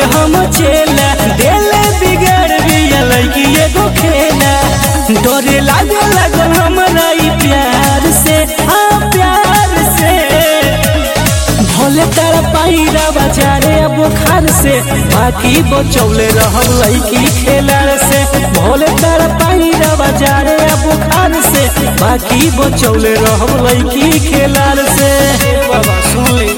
हम चेला देले बिगड़ बिया लड़की एगो खेला डरे लागे लगल हमरा ई प्यार से हाँ प्यार से भोले तारा पाईरा बाजारे अब बुखार से बाकी बचौले रहब लड़की खेलार से भोले तारा पाईरा बाजारे अब बुखार से बाकी बचौले रहब लड़की खेलार से बाबा सुन ली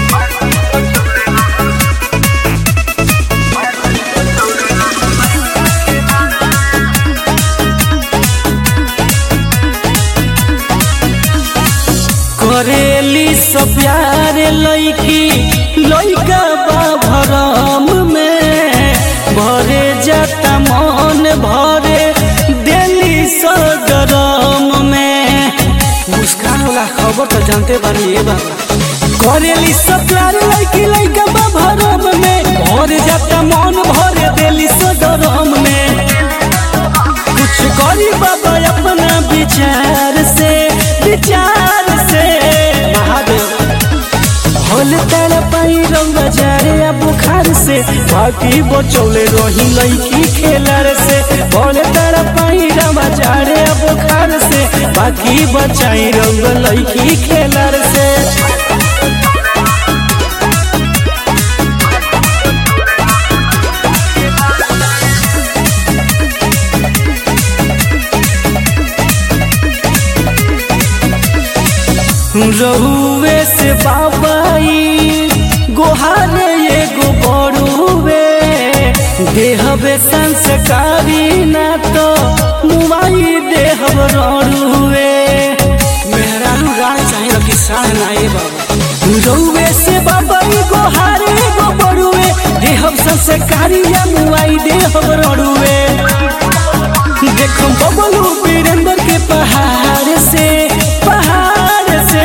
करेली सब प्यार लैकी लैका बा भरम में भरे जाता मन भरे दिल्ली सदरम में मुस्कान वाला खबर तो जानते बानी ये बाबा करेली सब प्यार लैकी लैका बा भरम में भरे जाता मन भरे दिल्ली सदरम में कुछ करी बाबा अपना विचार से विचार से महादेव होल तल पाई रंग जारे आ बुखार से बाकी बचौले रही लड़की खेलर से होल तल पाई रंग जारे आ बुखार से बाकी बचाई रंग लड़की खेलर से रहुए से बाबाई गोहारे एगो बड़ुए देहबे संस्कारी ना तो मुआई देहब रड़ुए मेहरारू राय चाहिए कि साढ़ ना ए बाबा रहुए से बाबाई गोहारे एगो बड़ुए देहब संस्कारी या मुआई देहब रड़ुए देखो बबलू वीरेंद्र के पहाड़ से पहाड़ से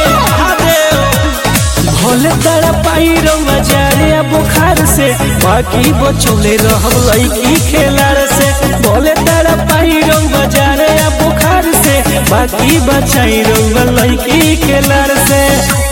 भोले तारा पाई रउआ जारे आ बुखार से बाकी बचौले रहब लड़की खेलार से भोले तारा पाई रउआ जारे आ बुखार से बाकी बचाई रउआ लड़की खेलार से